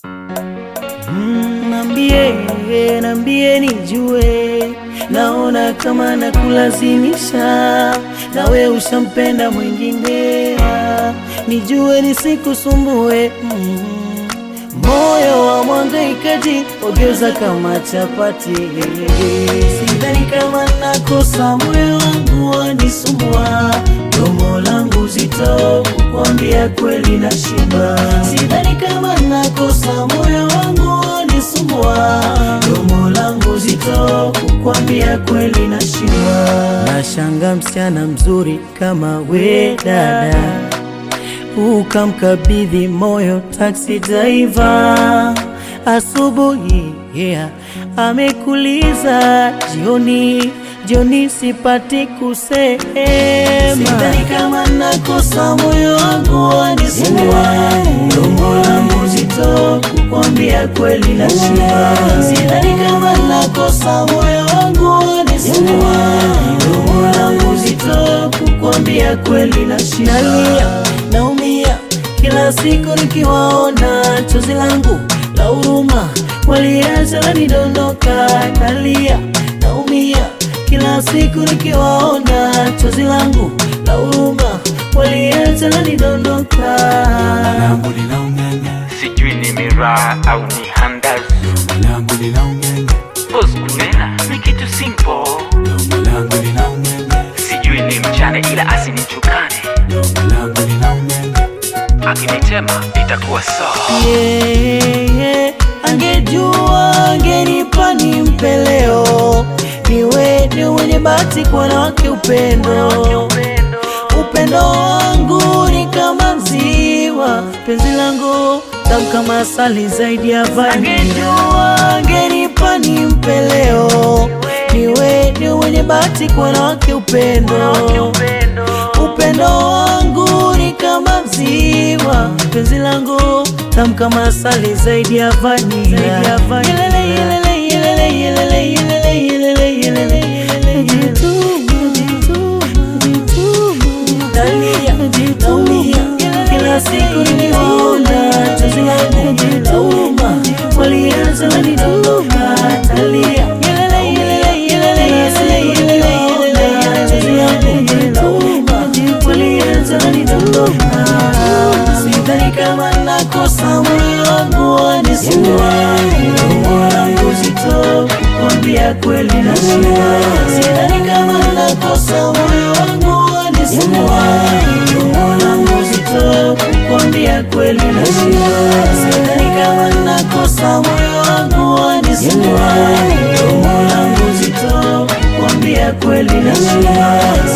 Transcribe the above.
Mm, Nambie, nambie nijue, naona kama nakulazimisha, nawe ushampenda mwingine, nijue nisikusumbue. Mm, moyo wa mwangaikaji ogeuza kama chapati, sidhani kama nakosa, moyo wangu wanisumbua, domo langu zito kukwambia kweli na shiba, sidhani kama nakosa, moyo wangu wanisumbua, domo langu zito kukwambia kweli na shiba. Nashanga msichana mzuri kama we dada ukamkabidhi moyo taksi driver asubuhi, yeah, amekuliza jioni, jioni sipati kusema, sidhani kama nakosa, moyo wangu wanisumbua, domo langu zito kukwambia kweli na shiba, sidhani kama nakosa, moyo wangu wanisumbua, domo langu zito kukwambia kweli na shiba, nalia naumia kila siku nikiwaona, chozi langu la huruma waliacha lanidondoka, nalia naumia kila siku nikiwaona, chozi langu la huruma waliacha lanidondoka. langu linaung'eng'e, sijui ni miraa au ni handazi domo langu linaung'eng'e, Boss kunena ni kitu simple domo langu linaung'eng'e, sijui ni mchane ila asinichukane domo langu linaung'eng'e, akinitema itakuwa sawa Yeah, yeah. Angejua angenipa nimpe leo, niwe ni mwenye bahati kwa wanawake upendo upendo wangu ni kama ziwa, penzi langu tamu kama asali zaidi ya vanila. Angejua angenipa nimpe leo, niwe ni mwenye bahati kwa wanawake upendo upendo wangu ni kama ziwa, penzi langu tamu kama asali zaidi ya vanila. Yelele, yelele, yelele, yelele, yelele, yelele, yelele, yelele. Nalia, naumia, kila siku nikiwaona, chozi langu lauma, walianza wanidondoka. Nalia, yelele, yelele, yelele, yelele, yelele, yelele, chozi langu lauma, walianza wanidondoka. Sidhani kama nakosa, moyo wangu wanisumbua, domo langu zito kukwambia kweli na shiba. Sidhani kama nakosa, moyo wangu wanisumbua, domo langu zito kukwambia kweli na shiba. Sidhani kama nakosa, moyo wangu wanisumbua, domo langu zito kukwambia kweli na shiba.